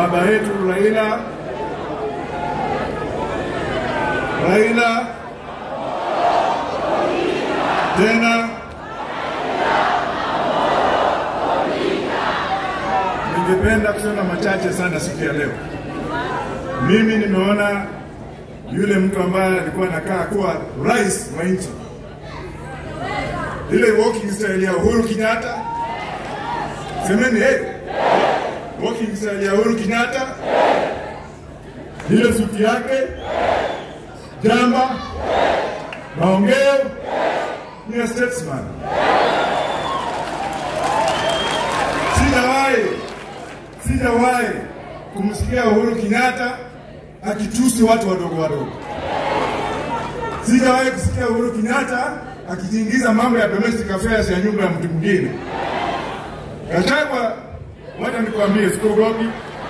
baba yetu Raila Raila tena ningependa kusema machache sana siku ya leo. Mimi nimeona yule mtu ambaye alikuwa anakaa kuwa rais wa nchi, ile walking style ya Uhuru Kenyatta, semeni hey, walking style ya Uhuru Kenyatta, ile suti yake, jamba, maongeo ni a statesman. Sijawahi sijawahi kumsikia Uhuru Kenyatta akitusi watu wadogo wadogo. Sijawahi kusikia Uhuru Kenyatta akijiingiza mambo ya domestic affairs ya nyumba ya mtu mwingine. Gachagua, wacha nikwambie, sikuogopi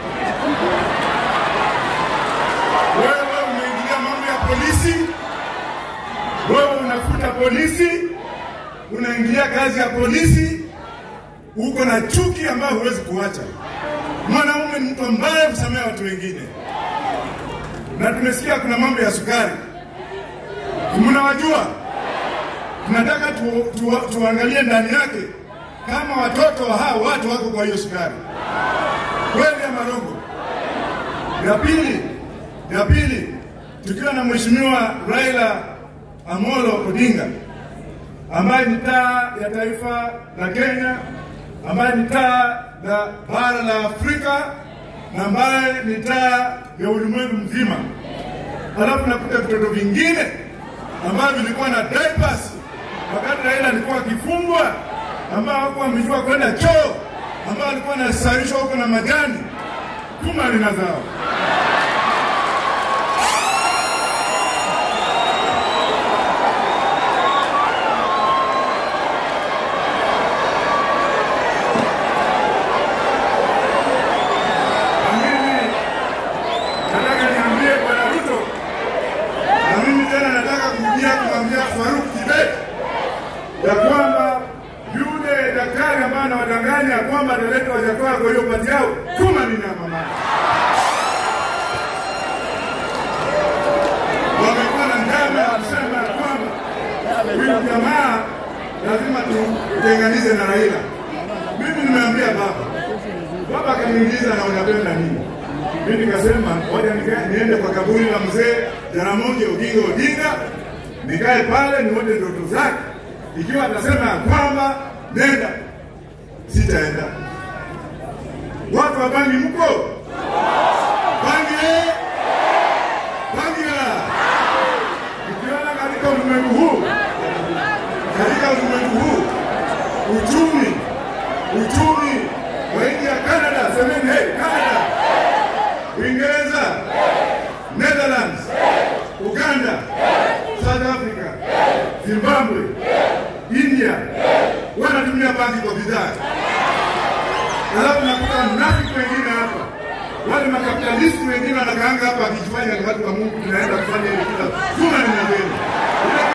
wewe. Umeingilia mambo ya polisi, wewe unafuta polisi, unaingilia kazi ya polisi, uko na chuki ambayo huwezi kuacha. Mwanaume ni mtu ambaye kusamea watu wengine, na tumesikia kuna mambo ya sukari, mnawajua. Tunataka tu, tu, tuangalie ndani yake kama watoto wa hao watu wako kwa hiyo sukari kweli ama rongo. Ya pili, ya pili, tukiwa na mheshimiwa Raila Amolo Odinga ambaye ni taa ya taifa la Kenya, ambaye ni taa la bara la Afrika na ambaye ni taa ya ulimwengu mzima. Alafu nakuta vitoto vingine ambavyo vilikuwa na diapers wakati Raila alikuwa akifungwa, ambao hawakuwa wamejua kwenda choo, ambao alikuwa anasarishwa huko na majani kuma lina zao. Na mimi nataka niambie Bwana Ruto, na mimi tena nataka kurudia kumwambia Faruk Kibet ya kwamba yule daktari ambaye anawadanganya kwamba ataleta Wajakoya kwa hiyo pati yao, tuma nina mama wamekuwa na njama ya kusema ya kwamba huyu jamaa lazima tutenganize na Raila. Mimi nimeambia baba, baba akaniuliza na unapenda nini? Mimi nikasema ngoja nika- niende kwa kaburi la mzee Jaramogi Oginga Odinga, nikae pale nione ndoto zake. Ikiwa atasema ya kwamba nenda, sitaenda. Watu wa Bangi mko Bangi eh? Bangi la ukiona katika ulimwengu huu, katika ulimwengu huu uchumi uchumi wa nchi ya Canada, semeni hey, Canada, Uingereza, Netherlands, Uganda, South Africa, Zimbabwe, India wanatumia bangi kwa bidhaa. Alafu nakuta mnafiki wengine hapa, wale makapitalisti wengine wanakaanga hapa akijifanya ni watu wa Mungu, tunaenda kufanya hivi kila tuna ni